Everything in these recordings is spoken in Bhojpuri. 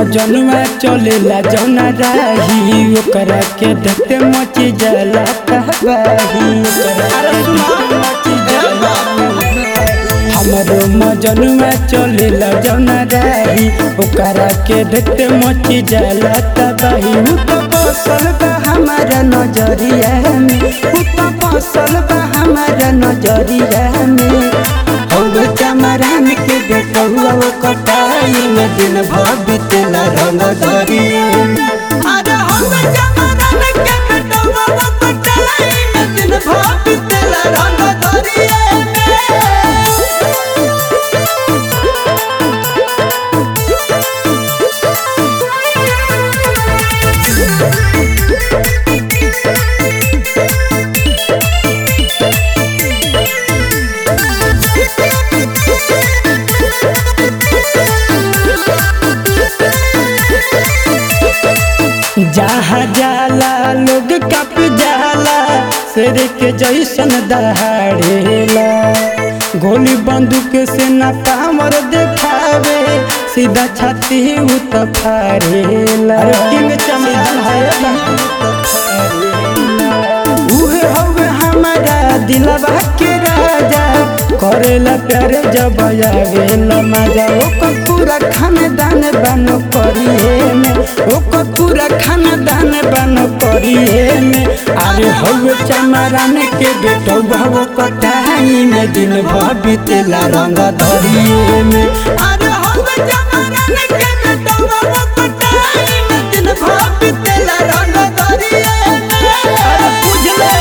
मजनुआ चलेला जौना राही ओकरा के देखते मची जाला कहबाही ओकरा के देखते मची जाला हमरो मजनुआ चलेला जौना राही ओकरा के देखते मची जाला तबाही उ तो बसल बा हमारा नजरिया में उ तो बसल बा हमारा नजरिया में हौवे चमरान के देखौआ वो कटाई में दिन भर बीतेला रंग दरिया में अरे हमें जमाना के बेटवा वो पटाई में दिन भर बीतेला रंग दरिया में जहाँ जाला लोग कप जाला शेर के जैसन दहाड़ेला गोली बंदूक से न पावर देखावे सीधा छाती उ तो फाड़ेला किंग चमन है उहे हवे हमारा दिलवा के राजा करेला प्यार जब आवेला मजा ओकर पूरा खानदान बनो करिए में ओकर पूरा खानदान बनो करिए में अरे हवे चमरान के बेटो भव कटाई में दिन भर बीतेला रंग धरिए में अरे हमें जमाना के बेटवा वो पटाई में दिन भर बीतेला रंग दरिया में बुझले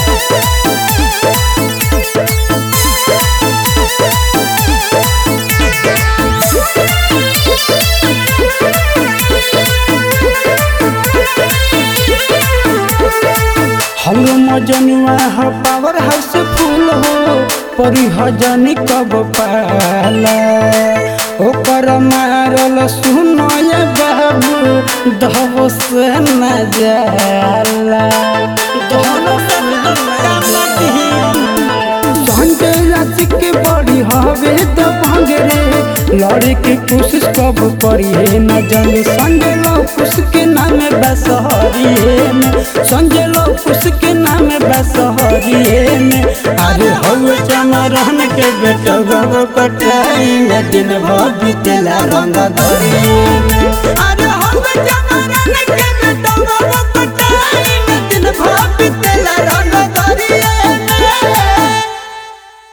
हमरो मजनुआ ह पावर हाउस फूल हो परी हजनी कब पाला ओकर मारल सुनय बाबू दहब से न जाला दहब से न संजय राशि के बड़ी हवे तो भंगरे लड़े के कोशिश कब करिए न जंग संजय लौकुश के नाम बसहरिए में संजय लौकुश के नाम बसहरिए में अरे हवे चमरन के बेटा गव कटाई में दिन भर बीतेला रंग धरिए में